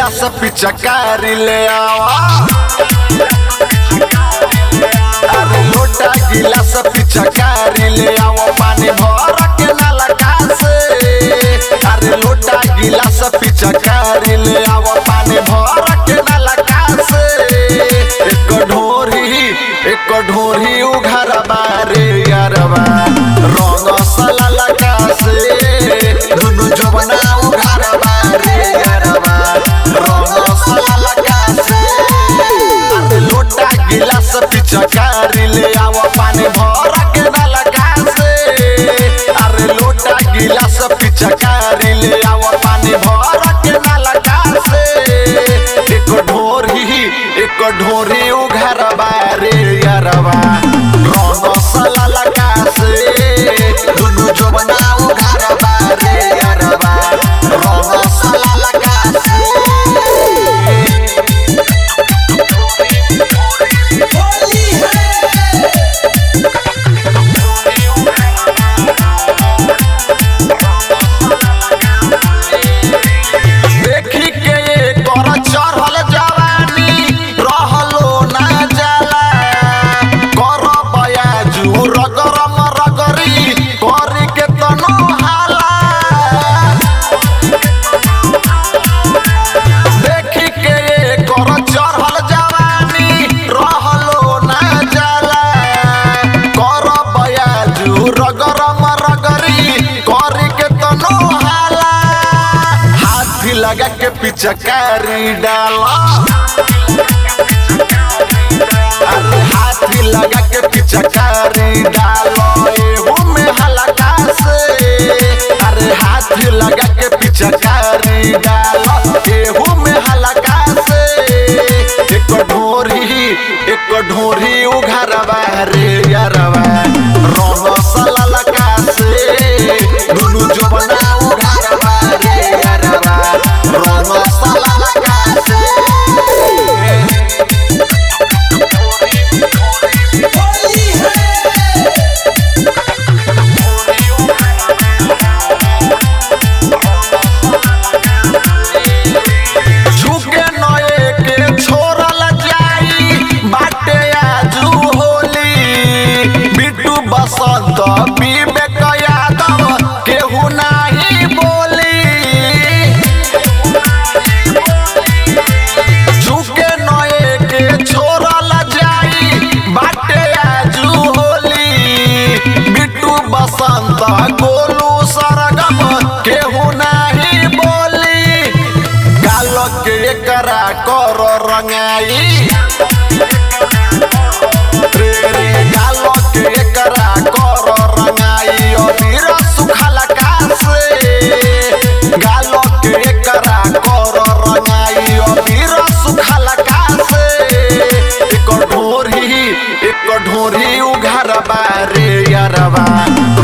गिलास पिचकारी ले आवा अरे लोटा गिलास पिचकारी ले आवा पानी भर के नलका से अरे लोटा गिलास पिचकारी ले आवा पानी भर के नलका से एक ढोरी एक ढोरी उघर बारे यारवा रंग सला लगा से दुनु जवना उघर बारे यारवा रंग सला लगा से अरे लोटा गिलास पिचकारी ले आवा पानी भर के नलका से अरे लोटा गिलास पिचकारी ले आवा पानी भर के नलका से एक ढोरी एक ढोरी उघर बारे यारवा रंग सला लगा से दुनु जवना उघर बारे यारवा रंग सला लगा से होली है देखी के कर चढ़ल जवानी रहलो ना जाला कर बयाजू रगरम रगरी करी के तनो हाला देखी के कर चढ़ल जवानी रहलो ना जाला कर बयाजू रगरम रगरी करी के तनो हाला हाथी लगा के पिचकारी डाला अरे हाथी लगा के पिचकारी डालो एहू में हलका से अरे हाथी लगा के पिचकारी डालो एहू में हलका से एक ढोरी एक ढोरी उघरवा रे यारवा रंग सला लगा से दुनु जवना उघरवा रे यारवा रंग सला लगा से होली है झुके नए के छोड़ल जाई बाटे आजू होली बिट्टू बसंत विवेक यादव केहू नाही बोली झुके नए के छोड़ल जाई बाटे आजू होली बिट्टू बसंत गोलू सरगम केहू नाही बोली गाल के एकरा कर रंगाई रे रे गाल के एकरा कर रंगाई अबीर सुखल से गाल के एकरा कर रंगाई अबीर सुखल से एक ढोरी एक ढोरी उघर बारे यारवा